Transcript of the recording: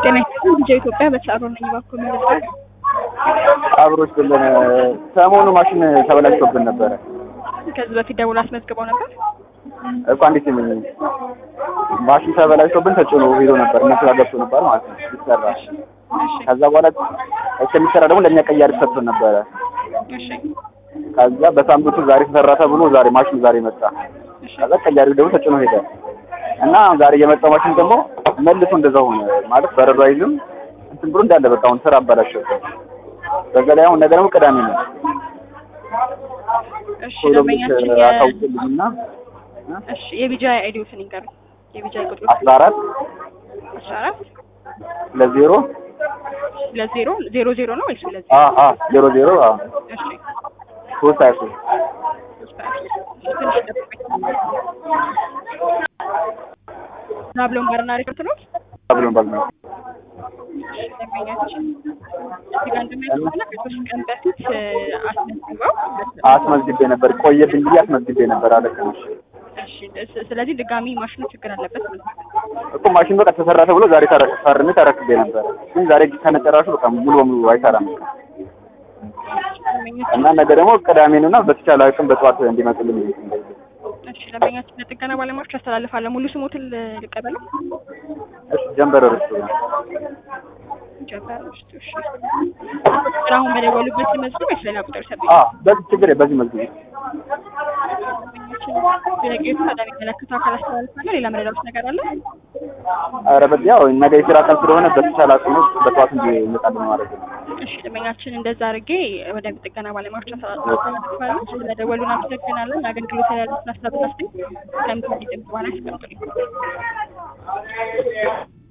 ጤና ይስጥልኝ ልጄ ኢትዮጵያ በተሳሮ ነኝ በኩል ምርጫ አብሮች ብለን ሰሞኑ ማሽን ተበላሽቶብን ነበረ ከዚህ በፊት ደውሎ አስመዝግበው ነበር። እኮ እንዴት ምን ማሽን ተበላሽቶብን ተጭኖ ሄዶ ነበር እነሱ ጋር ገብቶ ነበር ማለት ነው ይሰራ እሺ ከዛ በኋላ እስከሚሰራ ደግሞ ለእኛ ቀያሪ ሰጥቶን ነበረ እሺ ከዛ በሳምንቱ ዛሬ ተሰራ ተብሎ ዛሬ ማሽኑ ዛሬ መጣ እሺ ከዛ ቀያሪው ደግሞ ተጭኖ ሄደ እና ዛሬ የመጣው ማሽን ደግሞ መልሶ እንደዛው ሆነ ማለት በረዶ አይዝም እንትን ብሎ እንዳለ በቃ አሁን ስራ አባላሸው በዛ ላይ አሁን ነገ ደግሞ ቅዳሜ ነው እሺ ቶሎ ደንበኛችን የ- አታውቅልኝና እሺ የቢጃ አይዲዎትን ይንገሩኝ። የቢጃ ቁጥሩ አስራ አራት አስራ አራት ለዜሮ ሁለት ዜሮ ዜሮ ዜሮ ነው ወይስ ሁለት አ አ ዜሮ ዜሮ አ እሺ ሶስት ሀያ ሶስት ትንሽ ጠብቁኝ። ናብሎን ባርና ሪፖርት ነው ብሎን ባል ነው ደንበኛችን እዚህ ጋር እንደሚያውቁ ከሆነ ከሶስት ቀን በፊት እ፣ አስመዝግበው አስመዝግቤ ነበር ቆየብኝ ብዬ አስመዝግቤ ነበር አለቀሽ እሺ ስ- ስለዚህ ድጋሚ ማሽኑ ችግር አለበት ማለት ነው። እኮ ማሽን በቃ ተሰራ ተብሎ ዛሬ ተረ- ፈርሜ ተረክቤ ነበር ግን ዛሬ ከነጨራሹ በቃ ሙሉ በሙሉ አይሰራም ደንበኛችን እና ነገ ደግሞ ቅዳሜ ነው እና በተቻለ አቅም በጠዋት እንዲመጡልኝ እሺ ደንበኛችን ለጥገና ባለሙያዎች ያስተላልፋለሁ። ሙሉ ስሞትን ል- ልቀበለው እሺ ጀንበር ርስቱ ጀበር ውስጥ እሺ ግን አሁን በደወሉበት መዝገብ ወይስ ሌላ ቁጥር ሰጠኝ? አ በዚህ ችግር በዚህ መዝግብ ደንበኛችን ጥያቄዎቹ በጣም የተመለከቱ አካል አስተላልፋለሁ። ሌላ መረዳት ነገር አለ? ኧረ በዚህ ያው ነገ የስራ ቀን ስለሆነ በተቻለ አቅም በጠዋት እንዲመጣልን ማድረግ ነው እሺ ደንበኛችን እንደዛ አድርጌ ወደ ጥገና ባለሙያዎች አስተላልፋለሁ። ስለደወሉን አመሰግናለን። አገልግሎት ያሉትን አስተያየት ከምትወድ ድምጽ በኋላ ያስቀምጡልኝ።